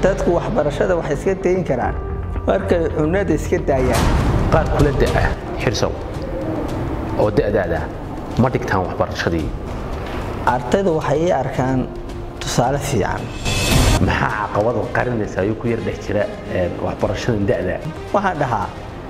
dadku waxbarashada waxay iska dayin karaan markay cunada iska daayaan qaar kula da'a xirsow oo da'daada ma dhigtaan waxbarashadii ardaydu waxay ii arkaan tusaale fiican maxaa caqabada qarinaysa ayuu ku yar dhex jira waxbarashadan da'da waxaan dhahaa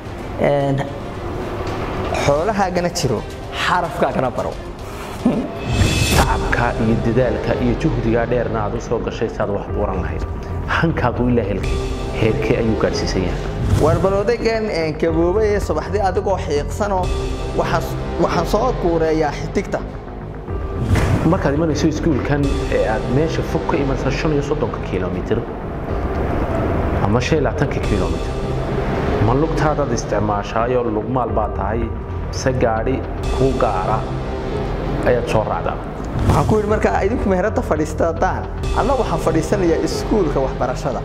xoolahaagana jiro xarafkaagana baro tacabka iyo dadaalka iyo juhdigaa dheerna aad u soo gashay saad wax buuran lahayd hankaagu ilaa helkay heerkee ayuu gaadhsiisan yahay warbal odaygan gaboobay ee subaxdii adigoo xiiqsanoo waxaan soo guureeyaa xidigta markaad imanayso iskuulkan ee aad meesha fog ka imanaysa shan iyo soddonka kilomitir ama shan iyo labaatanka kilomitir ma lugtaadaad isticmaashaayoo lugmaal baa tahay se gaadhi kuu gaara ayaad soo raacdaa waxaan ku yidhi markaa idinku meheradda fadhiistataan anna waxaan fadhiisanayaa iskuulka waxbarashada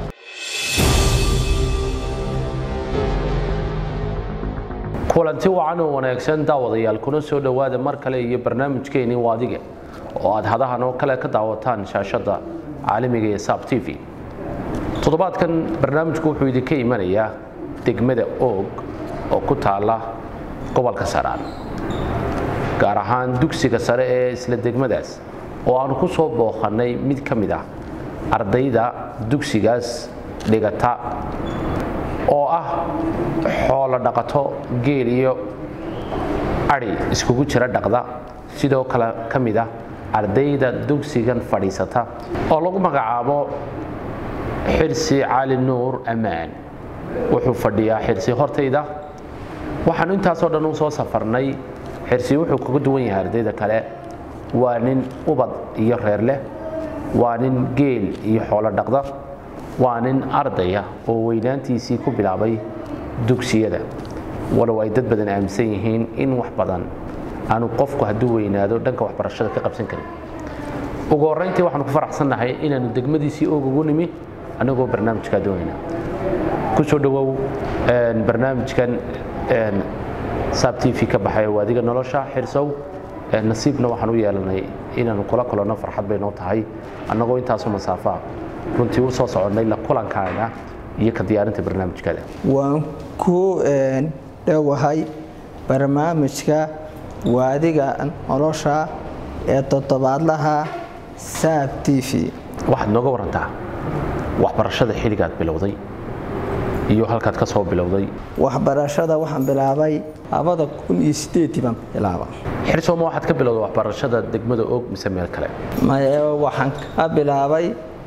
kulanti wacan oo wanaagsan daawadayaal kuna soo dhowaada mar kale iyo barnaamijkeennii waadiga oo aad hadahan oo kale ka daawataan shaashadda caalamiga ee saab t v toddobaadkan barnaamijku wuxuu idinka imanayaa degmada oog oo ku taalla gobolka saraan gaar ahaan dugsiga sare ee isla degmadaas oo aanu ku soo booqannay mid ka mid ah ardayda dugsigaas dhigata oo ah xoolo dhaqato geel iyo adhi iskugu jira dhaqda sidoo kale ka mid ah ardayda dugsigan fadhiisata oo lagu magacaabo xirsi cali nuur ammaan wuxuu fadhiyaa xirsi hortayda waxaanu intaasoo dhan u soo safarnay xirsi wuxuu kaga duwan yahay ardayda kale waa nin ubad iyo reer leh waa nin geel iyo xoolo dhaqda waa nin ardaya oo weynaantiisii ku bilaabay dugsiyada walow ay dad badan aaminsan yihiin in wax badan aanu qofku hadduu weynaado dhanka waxbarashada ka qabsan karin ugu horrayntii waxaanu ku faraxsannahay inaannu degmadiisii og ugu nimi annagoo barnaamijkaa doonayna ku soo dhowow barnaamijkan saab t v ka baxay waadiga nolosha xirsow nasiibna waxaan u yeelanay inaannu kula kulanno farxad bay noo tahay annagoo intaasoo masaafaa runtii u soo soconnay la kulankaaga iyo ka diyaarinta barnaamijkada waan ku dhowahay barnaamijka waadiga nolosha ee toddobaadlaha saab t v waxaad nooga warantaa waxbarashada xilligaad bilowday iyo halkaad ka soo bilowday waxbarashada waxaan bilaabay labada kun iyo sideedii baan bilaaba xirsooma waxaad ka bilowday waxbarashada degmada og mise meel kale maye waxaan ka bilaabay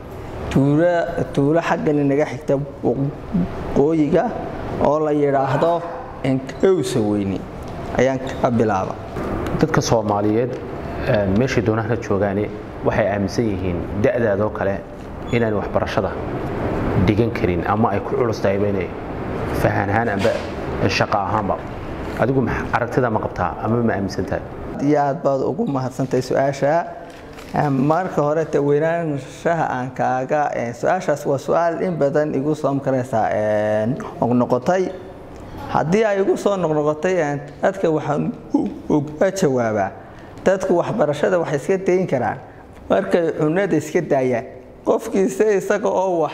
tuulo xaggan inaga xigta waqooyiga oo la yidhaahdo enkowsa weyni ayaan ka bilaaba dadka soomaaliyeed meeshay doonahana joogaane waxay aaminsan yihiin da'daadoo kale inaan waxbarashada dhigan karin ama ay ku culus tahayba inay fahanhaan amba shaqo ahaanba adigu aragtida ma qabtaa ama ma aaminsan tahay iyo aad baad ugu mahadsantahay su-aasha marka hore te weynaanshaha aan kaaga su-aashaas waa su-aal in badan igu soo makaraysaa noqnoqotay haddii ay igu soo noqnoqotay dadka waxaan uga jawaabaa dadku waxbarashada waxay iska dayin karaan markay cunada iska daayaan qofkiise isaga oo wax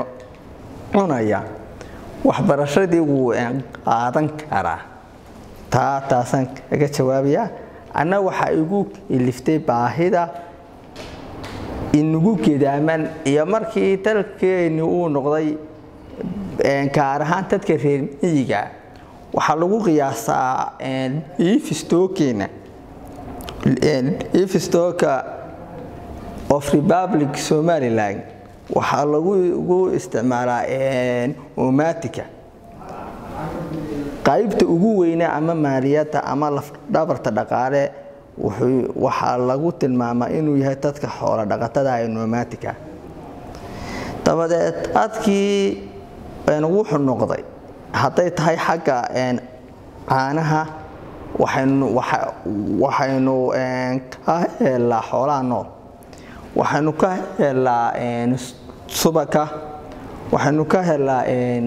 cunaya waxbarashadii wuu qaadan karaa taa taasaan kaga jawaabayaa anna waxaa igu iliftay baahida inagu gedaaman iyo markii dalkeenni uu noqday gaar ahaan dadka reer miyiga waxaa lagu qiyaasaa ifistookeena ifistooka of republic somaliland waxaa lagu isticmaalaa omatica qaybta ugu weyna ama maaliyadda ama lafdhabarta dhaqaale waxaa lagu tilmaamaa inuu yahay dadka xoolo dhaqatada ee nomatica dabadeed dadkii wuxuu noqday hadday tahay xagga caanaha waxaynu ka helaa xoolaha nool waxaynu ka helaa subaka waxaynu ka helaa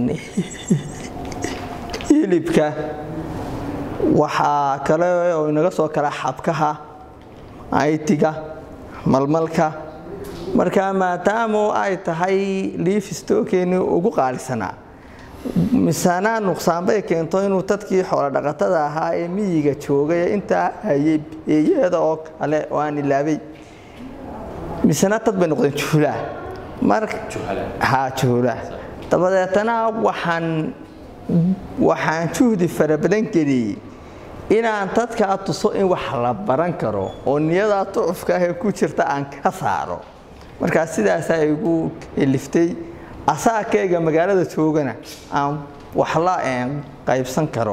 hilibka waxaa kale oo inaga soo kala xabkaha aytiga malmalka marka maadaama ay tahay liifistookeennii ugu qaalisanaa misana nuqsaanbay keento inuu dadkii xoolodhaqatada ahaa ee miyiga joogay intaa hayay beeyada oo kale oo aan ilaabay misena dad bay noqdeen juulaa ha juula dabadeetana waxaan waxaan juhdi fara badan geliyey inaan dadkaa tuso in wax la baran karo oo niyadaa ducufka ahee ku jirta aan ka saaro markaa sidaasaa igu liftay asaakayga magaalada joogana aan wax la qaybsan karo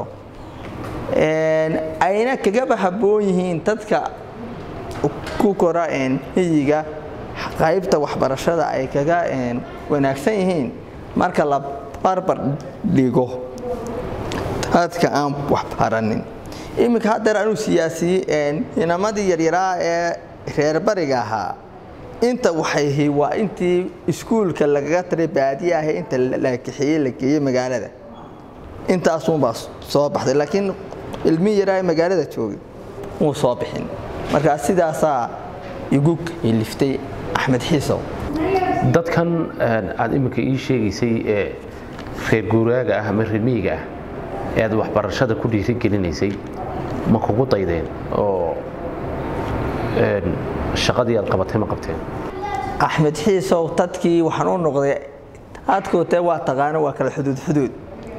ayna kagaba habboon yihiin dadka ku kora miyiga qaybta waxbarashada ay kaga wanaagsan yihiin marka la barbar dhigo dadka aan waxbaranin iminka haddeer anuu siyaasiyey inamadii yaryaraa ee reer bariga ahaa inta waxayhi waa intii iskuulka lagaga taray baadiye ahe inta la kaxeeyey la geeyey magaalada intaasuunbaa soo baxday laakiin ilmihii yaraa ee magaalada joogay muu soo bixin markaa sidaasaa igu liftay axmed xiisow dadkan aad iminka ii sheegaysay ee reer guuraaga ah ama reer miyiga ah ee aad waxbarashada ku dhiirigelinaysay ma kugu daydeen oo shaqadii aad qabatay ma qabteen axmed xiisow dadkii waxaan u noqday adkootee waa taqaano waa kala xuduud xuduud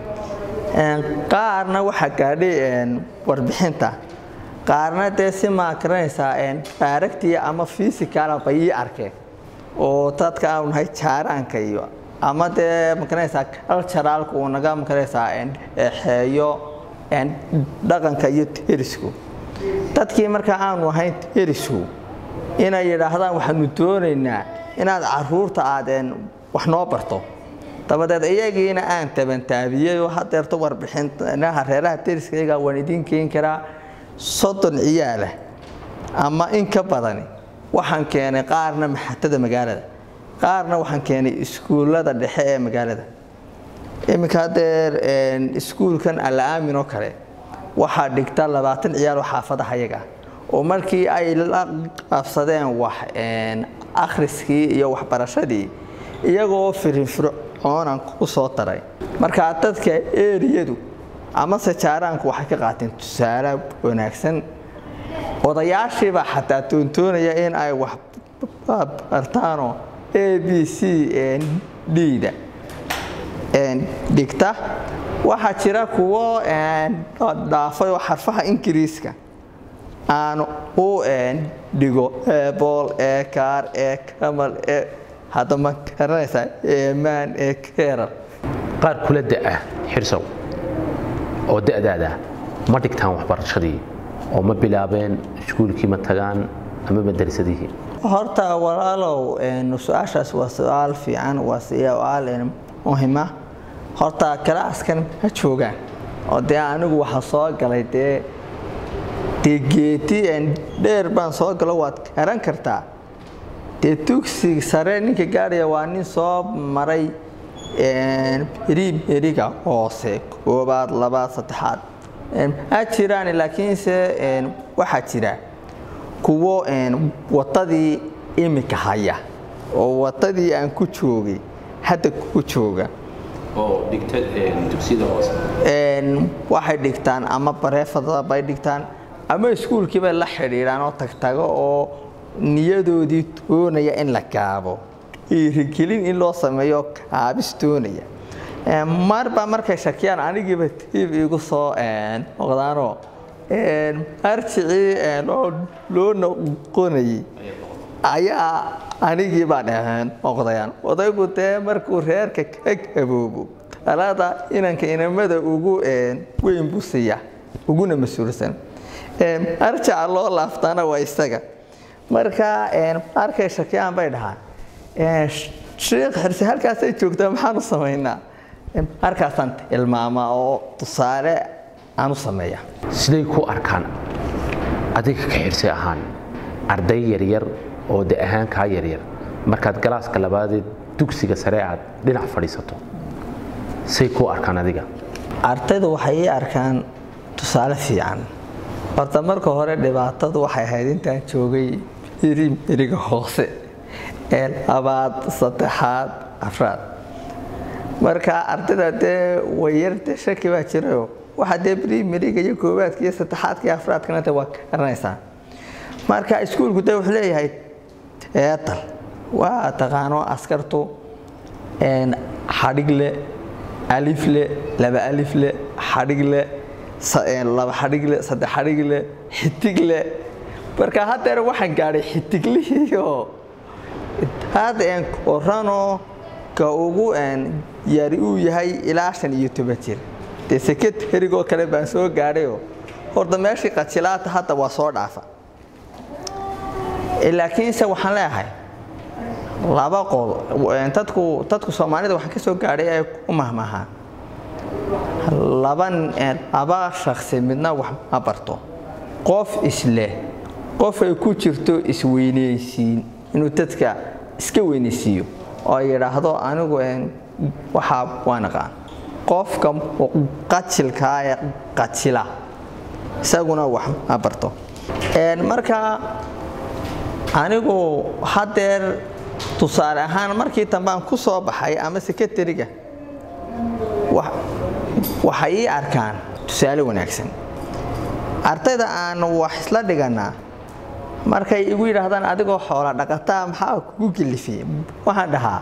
qaarna waxaa gaadhay warbixinta qaarna dee si maakaranaysaa baaragtii ama fisikala bay ii arkeen oo dadka aanu nahay jaaraanka iyo ama dee makaranaysaa kaljaraalka uu naga makaranaysaa xeeyo dhaqanka iyo terisku dadkii markaa aanu ahayn terisku inay yidhaahdaan waxaanu doonaynaa inaad caruurta aadeen wax noo barto dabadeed iyagiina aan tabantaabiyey oo hadeerto warbixinaha reeraha deriskayga waan idiin keeni karaa soddon ciyaalah ama in ka badani waxaan keenay qaarna maxatada magaalada qaarna waxaan keenay iskuullada dhexe ee magaalada iminka hadeer iskuulkan alla-aamin oo kale waxaa dhigta labaatan ciyaal oo xaafadaha yaga oo markii ay la qabsadeen wax akhriskii iyo waxbarashadii iyagoo firinfircoonan ku soo daray markaa dadka eriyadu amase jaaraanku waxay ka qaateen tusaale wanaagsan odayaashiibaa xataa doontoonaya in ay wax bartaanoo a b c d-da dhigta waxaa jira kuwo dhaafay oo xarfaha ingiriiska aan u dhigo ebool ee kaar ee kamal ee hadda ma garanaysaa eemaan ee keeral qaar kula da'ah xirsow oo da'daada ma dhigtaan waxbarashadii oo ma bilaabeen iskuulkii ma tagaan ama madrasadihii horta walaalow su-aashaas waa su-aal fiican waa su-aal muhima horta kalaaskan ha joogaan oo dee anigu waxaa soo galay dee dee geeti dheer baan soo galo waad garan kartaa dee dugsi sare ninka gaadhaya waa nin soo maray riimeriga hoose koobaad labaad saddexaad ha jiraan laakiinse waxaa jira kuwo wadadii imika haya oo wadadii aan ku joogay hadda ku jooga waxay dhigtaan ama bareefada bay dhigtaan ama iskuulkii bay la xidhiidhaan oo tagtago oo niyadoodii doonaya in la gaabo dhiirigelin in loo sameeyo kaabis doonaya marbaa markay shakiyaan anigiiba tiib igu soo noqdaanoo arjicii loo noqonayay ayaa anigiibaa dhaheen noqdayaan odaygu dee markuu reerka ka gaboobo talada inanka inamada ugu weyn buu siiya uguna mas-uulsan arjaca loo laaftaana waa isaga marka arkay shakiyaan bay dhahaan sheekh xirse halkaasay joogtaa maxaanu samaynaa markaasaan tilmaamaa oo tusaale aan u sameeya siday ku arkaan adiga ka xirse ahaan arday yaryar oo de ahaan kaa yaryar markaad galaaska labaadee dugsiga sare aad dhinac fadhiisato say ku arkaan adiga ardaydu waxay ii arkaan tusaale fiican horta marka hore dhibaatadu waxay ahayd intaan joogay iriga hoose labaad saddexaad afraad marka ardayda dee wayarde shaki baa jirayo waxa dee primariga iyo koowaadka iyo saddexaadka iyo afraadkana de waa garanaysaa marka iskuulku de wuxuu leeyahay teatal waa taqaano askartu xadhigle alifle laba alifle xadhigle laba xadhigle saddex xadhigle xidigle marka haddeer waxaan gaadhay xidiglihiioo hadda oranoo ka ugu yari uu yahay ilaa shan iyo toban jir dee seketarigoo kale baan soo gaadhayoo horta meeshii qajilaata hadda waa soo dhaafa laakiinse waxaan leeyahay laba qodo dadku dadku soomaalida waxaan ka soo gaadhay ay ku mahmahaan laba laba shaksi midna wax ma barto qof isleh qof ay ku jirto isweyneysiin inuu dadka iska weyneysiiyo oo yidhaahdo anigu waxaa waa naqaan qofka qajilkaa ee qajila isaguna wax ma barto marka anigu haddeer tusaale ahaan markii dambaan ku soo baxay ama sekretariga waxay ii arkaan tusaale wanaagsan ardayda aan wax isla dhiganaa markay igu yidhaahdaan adigoo xoola dhaqataa maxaa kugu gelifiyey waxaan dhahaa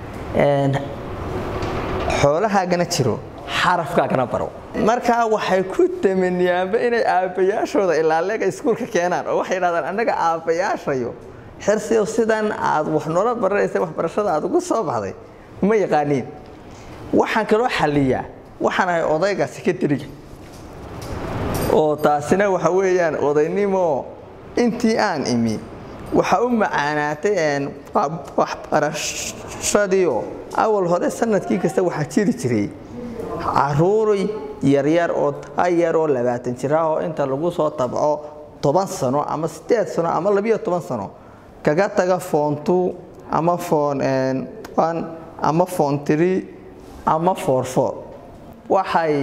xoolahaagana jiro xarafkaagana baro markaa waxay ku tamaniyaanba inay aabbayaashooda ilaaleega iskuulka keenaan oo waxay yidhahdaan annaga aabbayaashayo xirsiyo sidan aad wax noola baranaysa waxbarashada aad ugu soo baxday uma yaqaaniin waxaan kaloo xalliyaa waxaan ahay odayga sekretariga oo taasina waxa weeyaan odaynimo intii aan imi waxa u macaanaatay waxbarashadiio awal hore sanadkii kasta waxaa jiri jiray caruuray yaryar oo tayaroo labaatan jira oo inta lagu soo tabco toban sano ama sideed sano ama labiyo toban sano kaga taga foontu ama foon ama foon tiri ama foorfoor waxay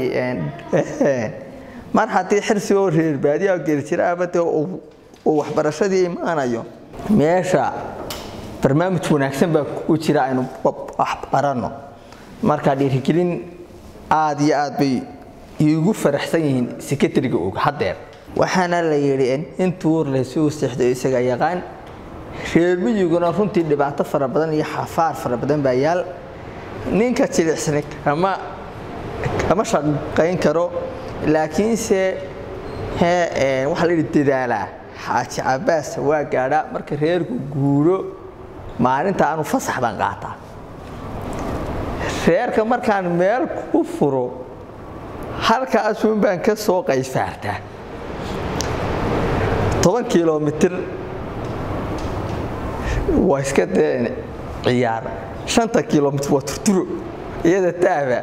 mar haddii xirsi oo reer baadiya geeljiraabade uu waxbarashadii imaanayo meesha barnaamij wanaagsan baa ku jira aynu waxbaranno marka dhiirigelin aad iyo aad bay iigu faraxsan yihiin sekretariga og haddeer waxaana la yidhi intuu laysuu seexdo isaga yaqaan reer miyiguna runtii dhibaato fara badan iyo xafaar fara badan baa yaal ninka jilicsani kama kama shaqayn karo laakiinse waxaa la yidhi dadaalaa xaaji cabaas waa gaadhaa marka reerku guuro maalinta aanu fasax baan qaataa reerka markaan meel ku furo halkaasuun baan ka soo qayfaartaa toban kilomitir waa iska dee ciyaar shanta kilomitir waa turturo iyada taaba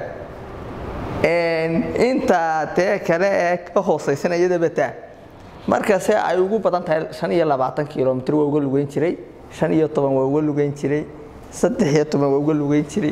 intaa dee kale ee ka hoosaysana iyadaba taa markase ay ugu badan tahay shan iyo labaatan kilomitir waa uga lugeyn jiray shan iyo toban waa uga lugeyn jiray saddex iyo toban waa uga lugeyn jiray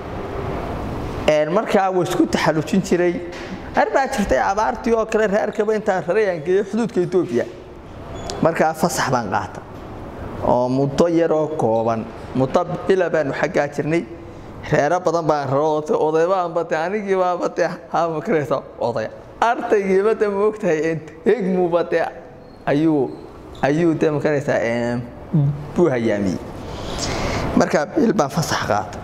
markaa waa isku taxallujin jiray ar baa jirtay abaartii oo kale reerkaba intaan rarayaan geeyo xuduudka etoobiya markaa fasax baan qaata oo muddo yaroo kooban muddo bila baanu xaggaa jirnay reero badan baan raro odaybaanbate anigiibaabate hamakaraysa oday ardaygiiba de moogtahay egmuba de ayuu ayuu de makaraysaa buu hayaamiyey markaa bil baan fasax qaata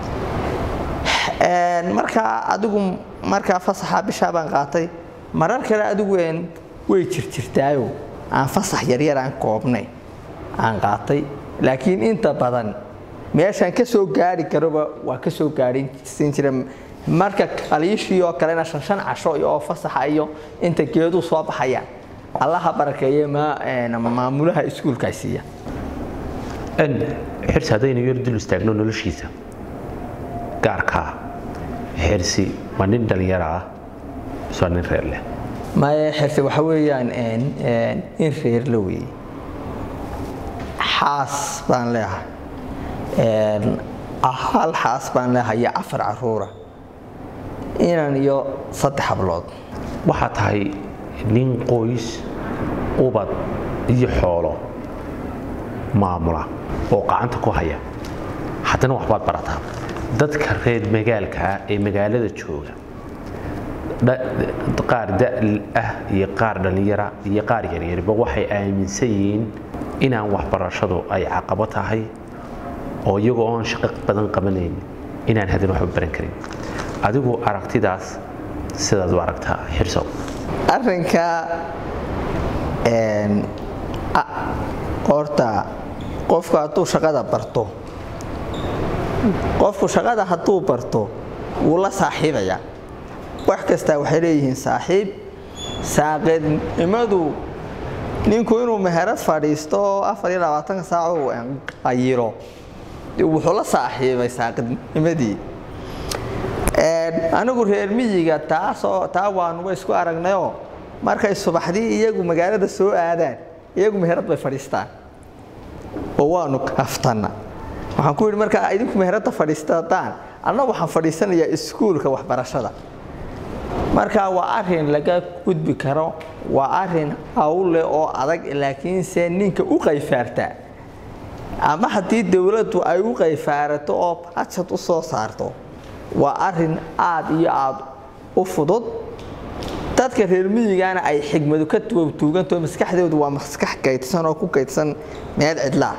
markaa adigu markaa fasaxa bishaa baan qaatay marar kale adigu way jirjirtaayo aan fasax yaryar aan koobnay aan qaatay laakiin inta badan meeshaan ka soo gaari karoba waa ka soo gaadhin jira marka kaliishii oo kalena shan shan casho oo fasaxa iyo inta geedu soo baxayaan allaha barakeeye maamulaha iskuulkaa siiya xirsi haddaynu yar dul istaagno noloshiisa gaarkaa xirsi ma nin dhalinyaro ah isoo nin reer leh maya xirsi waxa weeyaan in reer la weeye xaas baan leeyahay hal xaas baan leeyahay iyo afar caruura inan iyo saddex hablood waxaa tahay nin qoys ubad iyo xoolo maamula oo gacanta ku haya haddana waxbaad barataa dadka reer magaalka ah ee magaalada jooga qaar da ah iyo qaar dhallinyara iyo qaar yaryarba waxay aaminsan yihiin inaan waxbarashadu ay caqabo tahay oo iyagoo oon shaqo badan qabanayn inaan hadin waxba baran karin adigu aragtidaas sidaad u aragtaa xirsow arrinka horta qofku hadduu shaqada barto qofku shaqada hadduu barto wuu la saaxiibayaa wax kastaa waxay leeyihiin saaxiib saaqidnimadu ninku inuu meherad fadhiisto oo afar iyo labaatanka saac uu qayiro wuxuu la saaxiibay saaqidnimadii anigu reer miyiga taasoo taa waanuba isku aragnayoo markay subaxdii iyagu magaalada soo aadaan iyagu meherad bay fadhiistaan oo waanu kaftanna waxaan ku yidhi markaa idinku meheradda fadhiistataan anna waxaan fadhiisanayaa iskuulka waxbarashada marka waa arin laga gudbi karo waa arin hawle oo adag laakiinse ninka u qayfaarta ama haddii dowladdu ay u qayfaarato oo bajad u soo saarto waa arin aad iyo aad u fudud dadka reer miyigana ay xigmadu ka tuugtuuganto maskaxdoodu waa maskax kaydsan oo ku kaydsan meel cidlaa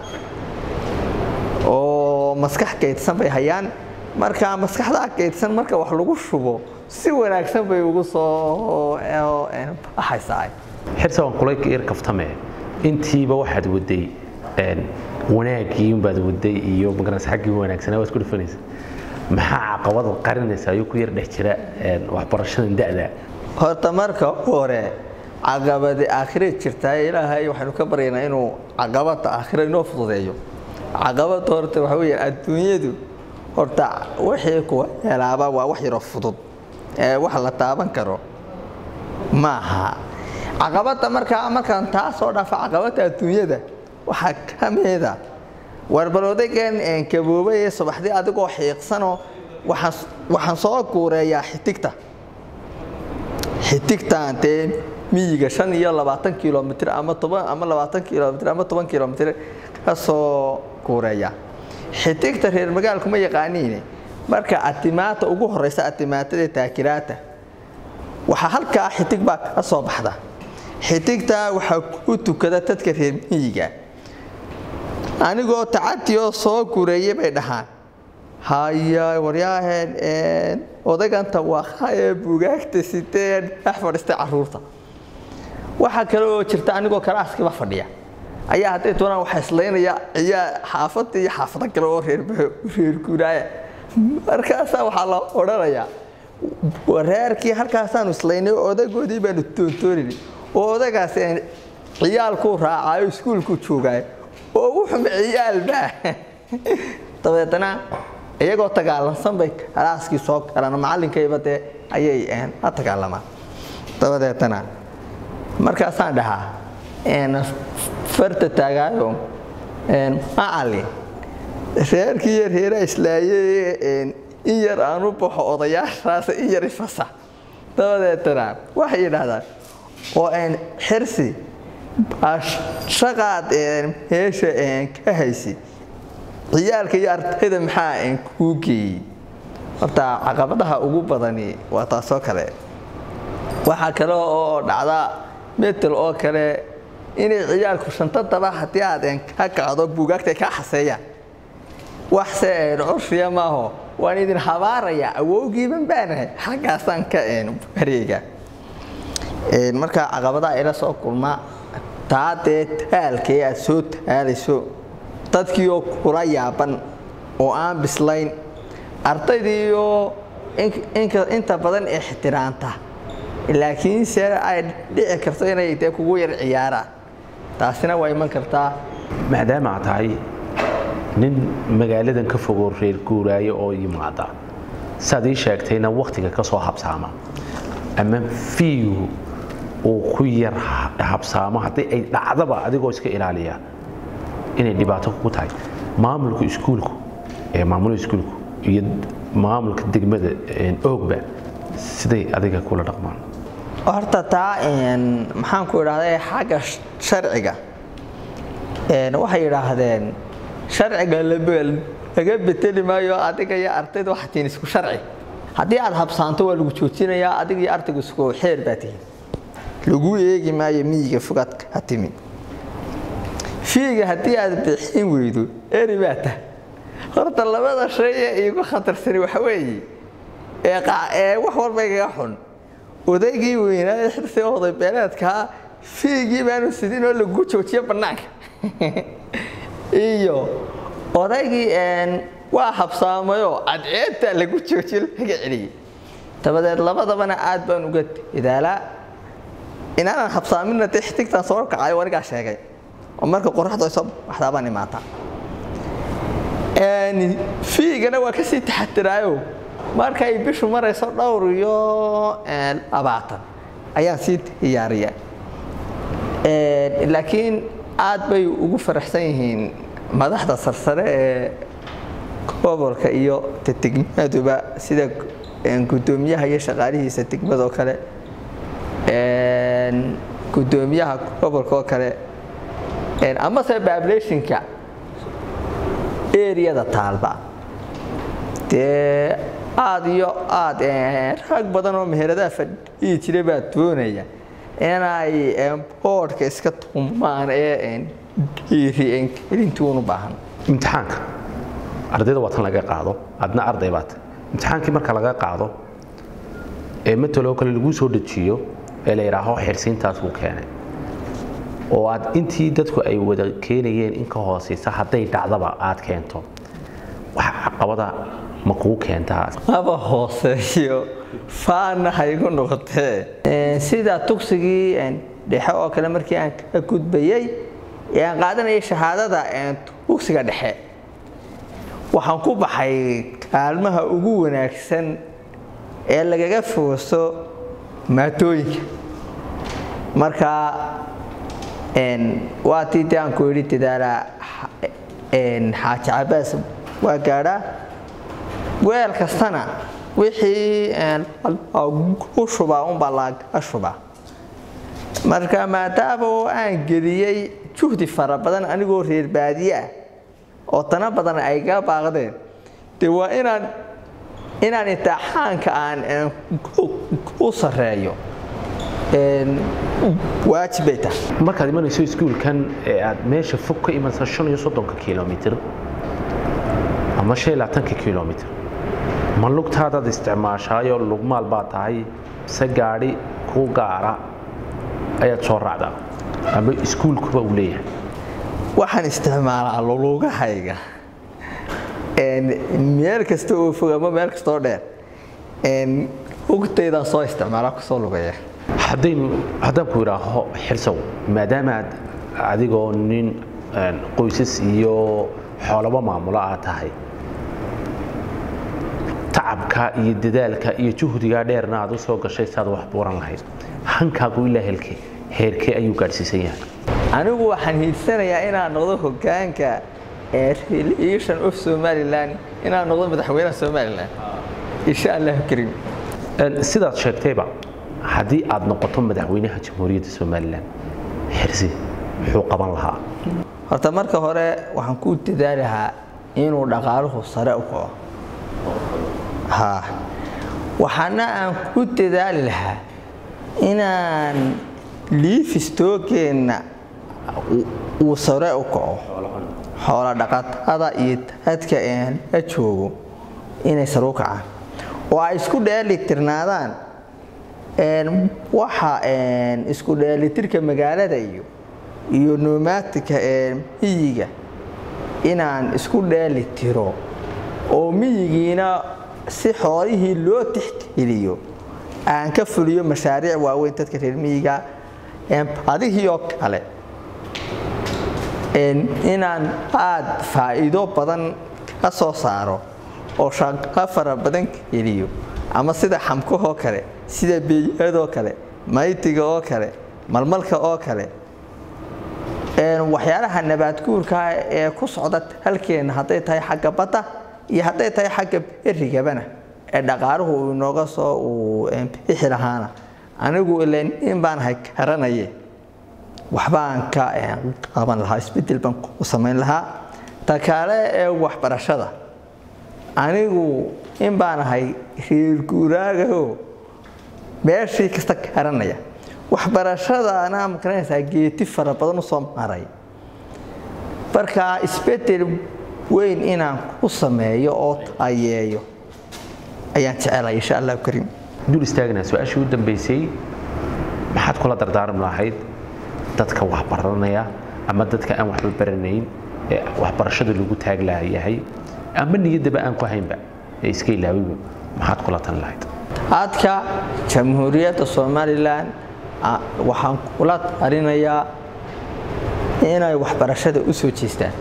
oo maskax kaydsan bay hayaan marka maskaxdaa kaydsan marka wax lagu shubo si wanaagsan bay ugu soo baxaysaa xirsa waan kula yar kaftame intiiba waxaad waday wanaaggii baad waday iyo magaras xaggii wanaagsanaa waad ku dhufanaysa maxaa caqabada qarinaysa ayuu ku yar dhex jira waxbarashadan da'da horta marka hore caqabadi aakhira jirtaa ilaahay waxaynu ka baryaynaa inuu caqabada aakhira inoo fududeeyo caqabada horta waxa weeye adduunyadu horta wixii kuwa helaaba waa wax yaroo fudud ee wax la taaban karo maaha caqabada markaa markaan taa soo dhaafa caqabada adduunyada waxaa ka mida warbal odaygan kaboobay ee subaxdii adigoo xiiqsanoo waxaan soo guureeyaa xitigta xitigtaan dee miyiga shan iyo labaatan kilomitr ama toban ama labaatan kilomitr ama toban kilomitr ka soo guureeya xitigta reer magaalku ma yaqaaniine marka atimaata ugu horeysa atimaatada taakiraata waxaa halkaa xitig baa ka soo baxda xitigtaa waxaa ku tukada dadka reer miyiga anigoo tacadiyoo soo gureeyay bay dhahaan haya waryaaheen odaganta waa ee buugaagta siteen dhex fadhiistay caruurta waxaa kale oo jirta anigoo kalaaskiiba fadhiya ayaa hadday doonaan waxaa islaynaya ayaa xaafada iyo xaafado kale oo reer guuraaya markaasaa waxaa la odhanayaa wareerkii halkaasaanu islaynay odagoodii baanu toontoonini oo odagaas ciyaalkuu raacaayo iskuulkuu joogaayo oo wuxuma ciyaalbaa dabeetana iyagoo tagaalansan bay kalaaskii soo galaan macallinkayba dee ayay la tagaalamaan dabadeetana markaasaan dhahaa farta taagaayo macallin reerkii iyo reeraa islaayey in yar aan u baxo odayaashaas in yar ifasa dabadeetana waxay yidhaahdaan oo xirsi shaqaad meesha ka haysi ciyaalka iyo ardayda maxaa kuu geeyey horta caqabadaha ugu badani waa taasoo kale waxaa kale oo dhacda metel oo kale inay ciyaalku shantadaba haddii aad ka kacdo buugaagta ka xaseeyaan waxse curshiya maaho waan idin habaaraya awowgiiban baanahay xaggaasaan ka bareega marka caqabadaha ila soo kulma taa dee taalkee aad soo taalayso dadkiioo kula yaaban oo aan bislayn ardaydiioo inta badan ixtiraanta laakiinse ay dhici karto inay dee kugu yar ciyaaraan taasina waa iman kartaa maadaama aad tahay nin magaaladan ka fogoo reer guuraayo oo yimaada saad ii sheegtayna wakhtiga ka soo habsaama ama fiigu uu ku yar habsaamo haddii ay dhacdaba adigoo iska ilaaliya inay dhibaato ku tahay maamulka iskuulku ee maamulka iskuulku iyo maamulka degmada oogba siday adiga kula dhaqmaan horta taa maxaan ku idhahda xagga sharciga waxay yidhaahdeen sharciga laga beteli maayo adiga iyo ardayda waxaa tihiin isku sharci haddii aad habsaanto waa lagu joojinayaa adiga iyo ardayga isku xeer baa tihiin lagu eegi maayo miyiga fogaad ka timid fiiga haddii aad bixin weydo eri baa tah horta labada shay ee iigu khatarsani waxa weeye ee wax walba igaga xun odaygii weynaa ee xirsi oday beeleedkaa fiigii baanu sidin oo lagu joojiyo bannaanka iyo odaygii waa habsaamayoo cadceedtaa lagu joojiyo laga celiyey dabadeed labadabana aad baan uga idaalaa inaanan habsaamina dee xitigtaan soo kacayo anigaa sheegay oo marka qoraxdu ay soo baxdaa baan imaataa fiigana waa kasii taxadiraayo markay bishu marayso dhowr iyo labaatan ayaan sii diyaariyaa laakiin aad bay ugu faraxsan yihiin madaxda sarsare ee gobolka iyo degmaduba sida gudoomiyaha iyo shaqaalihiisa degmadoo kale gudoomiyaha gobolka oo kale amase bablationka eriyada taalba dee aad iyo aad rag badan oo meheradaha fadhiyi jira baa doonaya inay boodhka iska tumaan ee dhiirigelintuun u baahan imtixaanka ardayda waa tan laga qaado adna arday baata imtixaankii marka laga qaado ee mataloo kale lagu soo dejiyo ee la yidhaaho xirsiintaas buu keenay oo aad intii dadku ay wada keenayeen in ka hooseysa hadday dhacdaba aad keento wax caqabada ma kuu keentaa aba hooseeyo faana haygu noqotee sida tugsigii dhexe oo kale markii aan ka gudbayey ee aan qaadanayay shahaadada tugsiga dhexe waxaan ku baxay kaalmaha ugu wanaagsan ee lagaga fooso maatooyinka marka waa tii de aan ku yidhi dadaalaa xaaji cabaas waa gaadhaa weel kastana wixii u shubaa unbaa laga shubaa marka maadaama oo aan geliyey juhdi fara badan anigoo reer baadiye ah oo dana badan ay ga baaqdeen de waa inaan inaan imtixaanka aan u sareeyo waajib bay tahay markaad imanayso iskuulkan ee aad meesha fog ka imansa shan iyo soddonka kilomitr ama shan iyo labaatanka kilomitr ma lugtaadaad isticmaashaayo lugmaal baa tahay mise gaadhi kuu gaara ayaad soo raacdaa ama iskuulkuba uu leeyahay waxaan isticmaalaa lulugahayga meel kasta oo fog ama meel kastaoo dheer ugtaydaan soo isticmaala kusoo lugaya haddaynu haddaan ku idhaaho xirsow maadaamaad adigoo nin qoysas iyo xoolaba maamulo aad tahay tacabka iyo dadaalka iyo juhdigaa dheerna aad u soo gashay si aad wax buuran lahayd hankaagu ilaa helkee heerkee ayuu gaadhsiisan yahay anigu waxaan hiidsanayaa inaan noqdo hogaanka relation of somalilan inaan noqdo madaxweynaha somalilan insha allah karim sidaad sheegtayba haddii aad noqoto madaxweynaha jamhuuriyadda somalilan xirsi muxuu qaban lahaa horta marka hore waxaan ku dadaali lahaa inuu dhaqaaluhu sare u kaco ha waxaana aan ku dadaali lahaa inaan liifistooggeenna uu sare u kaco xoola dhaqatada iyo dadka la joogo inay sare u kacaan oo ay isku dheelitirnaadaan waxa isku dheelitirka magaalada iyo iyo nomaatika miyiga inaan isku dheeli tiro oo miyigiina si xoolihii loo tixgeliyo aan ka fuliyo mashaariic waaweyn dadka reer miyiga adigiioo kale inaan aad faa'iido badan ka soo saaro oo shaqo fara badan geliyo ama sida xamkahoo kale sida beeyadoo kale maytiga oo kale malmalka oo kale waxyaalaha nabaadguurka ee ku socda halkeena hadday tahay xagga badda iyo hadday tahay xagga berigabana ee dhaqaaluhu uu inooga soo uu bixi lahaana anigu ilan in baan hay garanaye waxbaan ka qaban lahaa isbedel baan u samayn lahaa ta kale ee waxbarashada anigu in baan ahay reer guuraagaho meeshii kasta garanaya waxbarashadaana makaranaysaa geeti fara badan u soo maray marka isbedel weyn inaan u sameeyo oo tayeeyo ayaan jecelay insha allahu kariim dul istaagnaa su-aashii u dambeysay maxaad kula dardaaram lahayd dadka waxbaranaya ama dadka aan waxba baranayn ee waxbarashada lagu taag layahay ama niyaddaba aan ku haynba ee iska ilaawiba maxaad kula tan lahayd hadka jamhuuriyadda somalilan waxaan kula talinayaa inay waxbarashada u soo jeestaan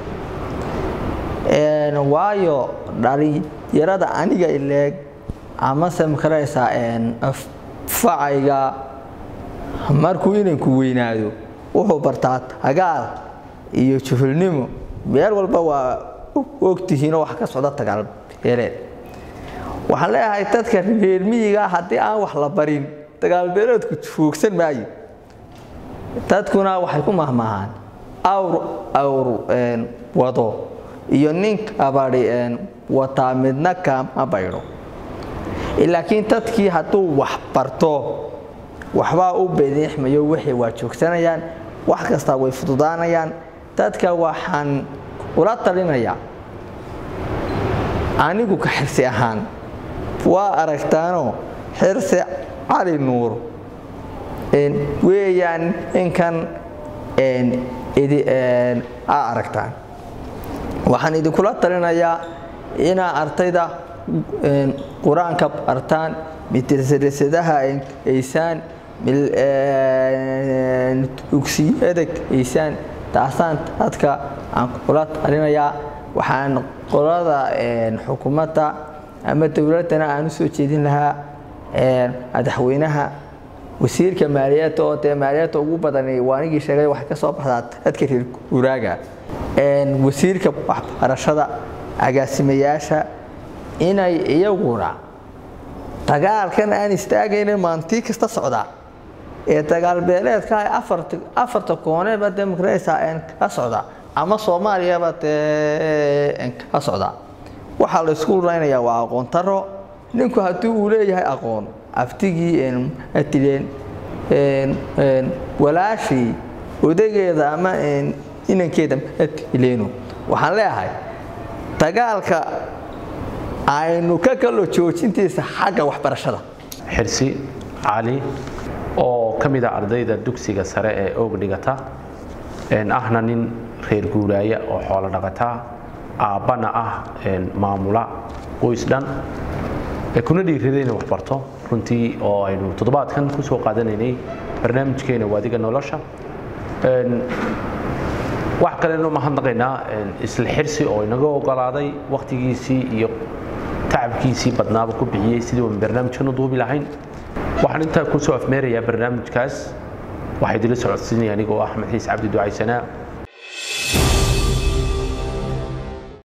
waayo dhalinyarada aniga ileeg amase makaraysaa facayga markuu inanku weynaado wuxuu bartaa tagaal iyo juhulnimo meel walba waa ogtihiinoo wax ka socda dagaalbeeleed waxaan leeyahay dadka reer miyiga haddii aan wax la barin dagaalbeeleedku joogsan maayo dadkuna waxay ku mahmaahaan awr awr wado iyo nin kabadi wataa midna kama baydho laakiin dadkii hadduu wax barto waxbaa u bediixmayo wixii waa joogsanayaan wax kastaa way fududaanayaan dadka waxaan ula talinayaa anigu ka xirsi ahaan waa aragtaanoo xirsi cali nuur weeyaan inkan aa aragtaan waxaan idinkula talinayaa inaa ardayda qur-aanka bartaan midrasadaha aysaan dugsiyada aysaan taasaan dadka aan kula talinayaa waxaan qolada xukuumadda ama dowladdana aan u soo jeedin lahaa madaxweynaha wasiirka maaliyadda oo dee maaliyadda ugu badan waanigii sheegay waxay ka soo baxdaa dadka reer guuraaga wasiirka waxbarashada agaasimayaasha inay iyaguna dagaalkan aan istaagayna maantii kasta socdaa ee dagaalbeeleedka afarta kooneba dee makaraysaa ka socda ama soomaaliyaba dee ka socda waxaa la isku raynayaa waa aqoon taro ninku haddii uu leeyahay aqoon aftigii matileen walaashii odageeda ama inankeeda matileenu waxaan leeyahay dagaalka aynu ka kalo joojintiisa xagga waxbarashada xirsi cali oo ka mid a ardayda dugsiga sare ee oog dhigata ahna nin reer guuraaya oo xoolo dhaqataa aabbana ah maamula qoys dhan kuna dhiirada inay waxbarto runtii oo aynu toddobaadkan ku soo qaadanaynay barnaamijkeena waadiga nolosha wax kalenu mahadnaqaynaa isla xirsi oo inaga ogolaaday wakhtigiisii iyo tacabkiisii badnaaba ku bixiyey sidii uan barnaamijkan u duubi lahayn waxaan intaa ku soo afmeerayaa barnaamijkaas waxaa idila socodsiinaya anigoo axmed xiis cabdi ducaysanaa